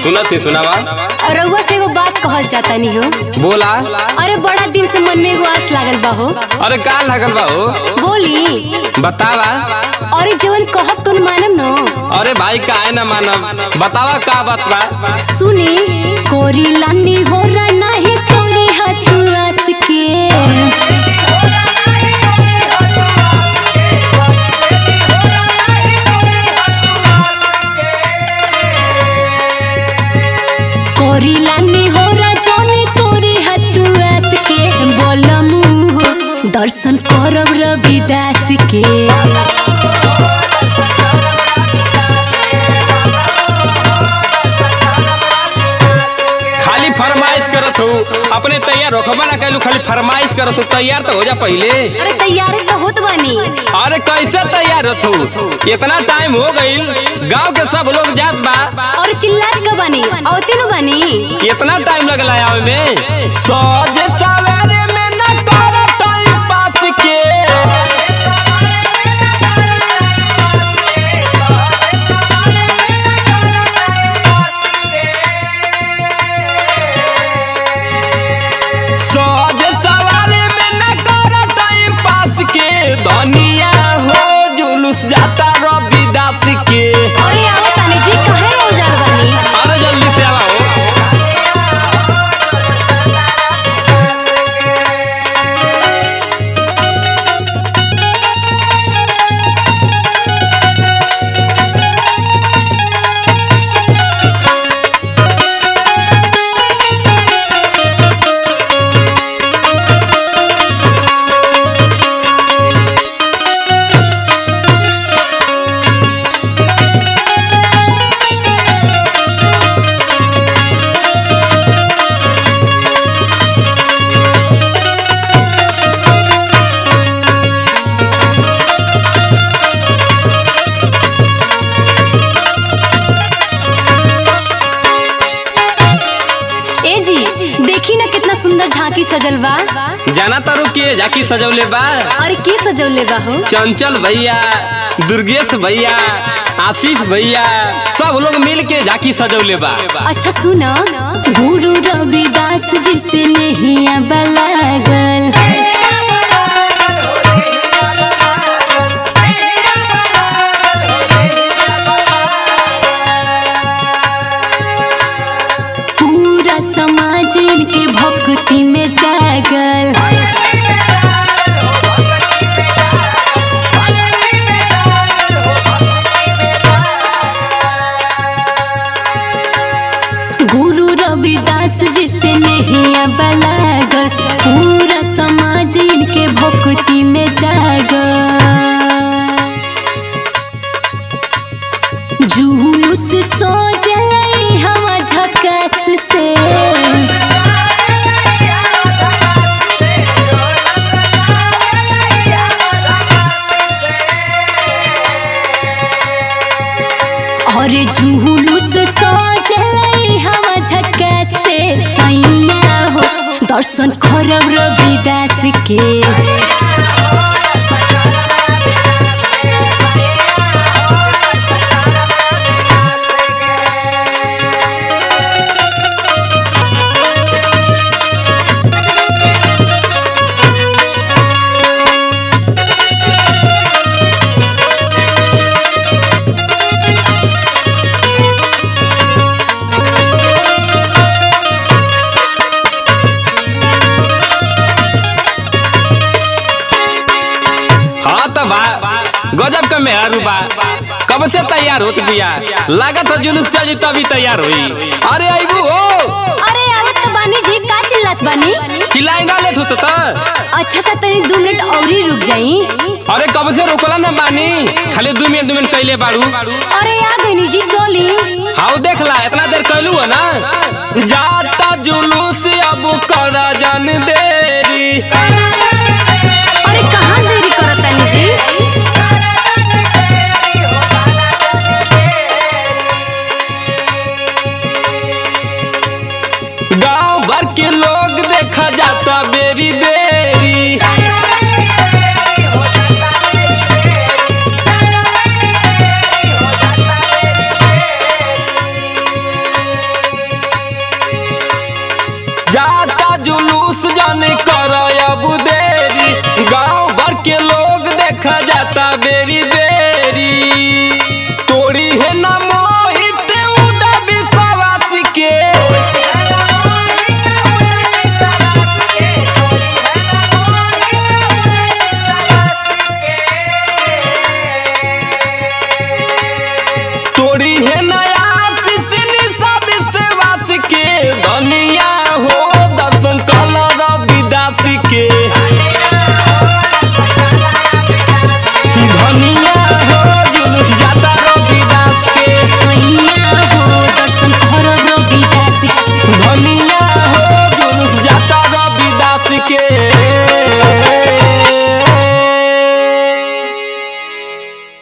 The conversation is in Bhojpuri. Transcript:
सुनत ही सुनावा रउआ से एगो बात कहल चाहता नहीं हो बोला अरे बड़ा दिन से मन में एगो आस लागल बा हो अरे का लगल बा हो बोली बतावा अरे जवन कहब तो मानम न अरे भाई काहे ना मानब बतावा का बात बा सुनी कोरी लानी हो रहा नहीं कोरी हाथ आस के कोरी लानी हो रहा जाने तोरी हाथ आस के बोलमु हो दर्शन करब रविदास के खाली फरमाइश करत हो अपने तैयार रखबा ना कैलू खाली फरमाइश करत हो तैयार तो हो जा पहले अरे तैयार तो होत बानी अरे कैसे तैयार होत हो इतना टाइम हो गईल गांव के सब लोग जात बा और चिल्लात का बानी औते नु बानी इतना टाइम लगला आवे में सजे सवेरे में न कर टाइम पास के सजे सवेरे में न कर टाइम पास के धनिया हो जुलूस जाता रविदास के अरे आओ तानी जी कहे हो जाल बानी अरे जल्दी से आवा हो ए जी देखी ना कितना सुंदर झांकी सजल बा जाना तारू के जाकी सजौले बा अरे के सजौले बा हो चंचल भैया दुर्गेश भैया आशीष भैया सब लोग मिल के झाकी सजौले बा अच्छा सुना गुरु रविदास जी से नहीं लागल पूरा समाज इनके भक्ति में जागल गुरु रविदास जी से नहीं लागल पूरा समाज इनके भक्ति में जागल जुलूस सोजल हम झकास से और जुलूस सोजल हम झकास से सैया हो दर्शन करब रविदास के हाँ तो बा गजब का मेहरू बा कब से तैयार होत बिया लागत हो जुलूस चली तभी तैयार हुई अरे आईबू हो अरे आवत तो बानी जी का चिल्लात बानी चिल्लाई ना लेट होतो ता अच्छा अच्छा तनी दो मिनट और ही रुक जाई अरे कब से रोकला ना बानी खाली दू मिनट दू मिनट कैले बाड़ू अरे आ गई जी चोली हाउ देखला इतना देर कैलू है ना जाता जुलूस अब करा जान देरी अरे कहाँ देरी करत तानी जी गांव भर के लोग देखा जाता बेरी बेरी जुलूस जाने